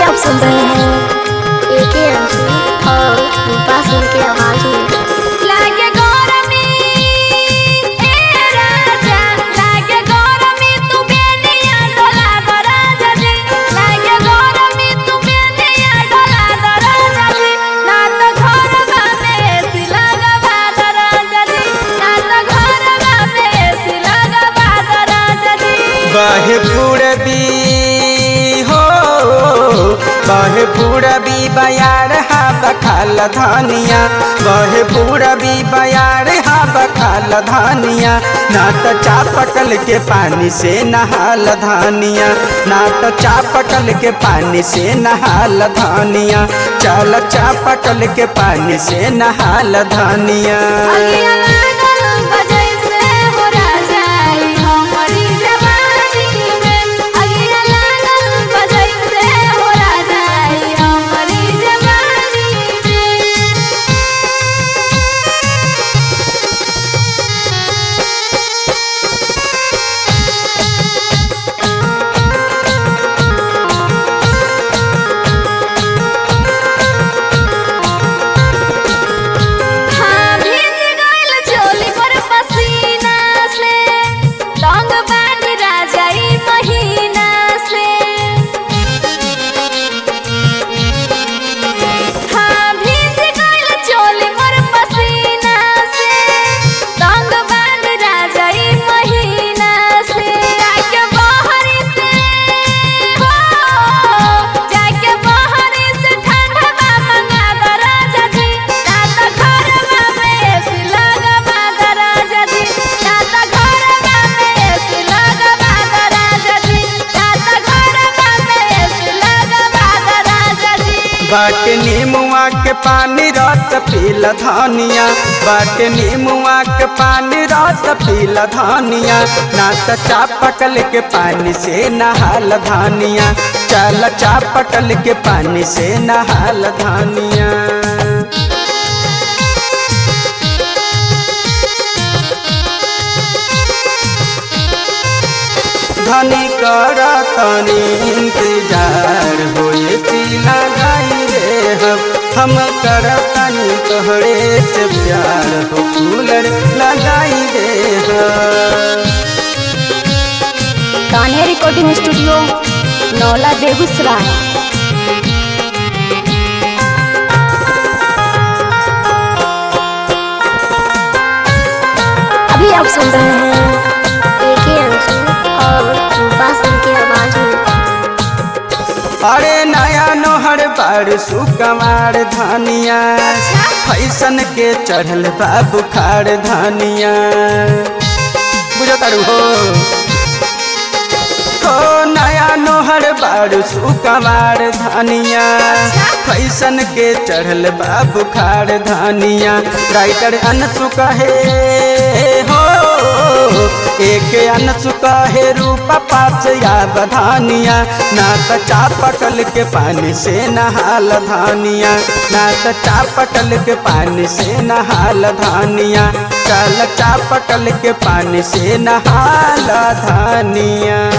आप सुन रहे हैं एक ही अंशु और रूपा सिंह की आवाज में लागे गौरमी ए राजा लागे गौरमी तू बेनिया डोला दो राजा जी लागे गौरमी तू बेनिया डोला दो राजा जी ना तो घर में सिलागा बाद राजा जी ना तो घर में सिलागा बाद राजा जी बहे पूरबी हो बहे पूरबी बयार हा बखाल धानिया बहे पूरबी बयार हा बखाल धानिया ना तो चापकल के पानी से नहाल धानिया ना तो चापकल के पानी से नहाल धानिया चल चापकल के पानी से नहाल धानिया अगिया लागल बजै से हो राजा ई हमरी जवानी में अगिया लागल बजै से हो राजा ई हमरी जवानी में हाँ भीज गइल चोली पर पसीना से रंग बानी राजा ई महीना से हाँ भीज गइल चोली पर पसीना से रंग बानी राजा ई महीना से जाके बहरी से हो जाके बहरी से ठंडा बा मंगा दो राजा जी ना तो घर में एसी लगा बा दो राजा जी ना तो घर में एसी लगा बा दो राजा जी ना तो घर में एसी लगा बा दो राजा जी बाट नीमुआ के पानी रस पील धानिया बाट नीमुआ के पानी रस पील धानिया ना तो चापकल के पानी से नहाल धानिया चल चापकल के पानी से नहाल धानिया धनी कर तनी इंतजार होए पीला गाई रे हम हम कर तनी तोहरे से प्यार हो कूलर लगाई रे हम कान्हे रिकॉर्डिंग स्टूडियो नौला बेगूसराय अभी आप सुन रहे हैं एक ही अंशु और रूपा सिंह की आवाज में अरे नया नोहर बार सुकमार धानिया फैसन के चढ़ल बा बुखार धानिया बुझो तारू हो हो नया नोहर बार सुकमार धानिया फैसन के चढ़ल बा बुखार धानिया राइटर अनसु कहे हो एक अनसु कहे रूपा पास या बधानिया ना तो चापकल के पानी से नहाल धानिया ना तो चापकल के पानी से नहाल धानिया चल चापकल के पानी से नहाल धानिया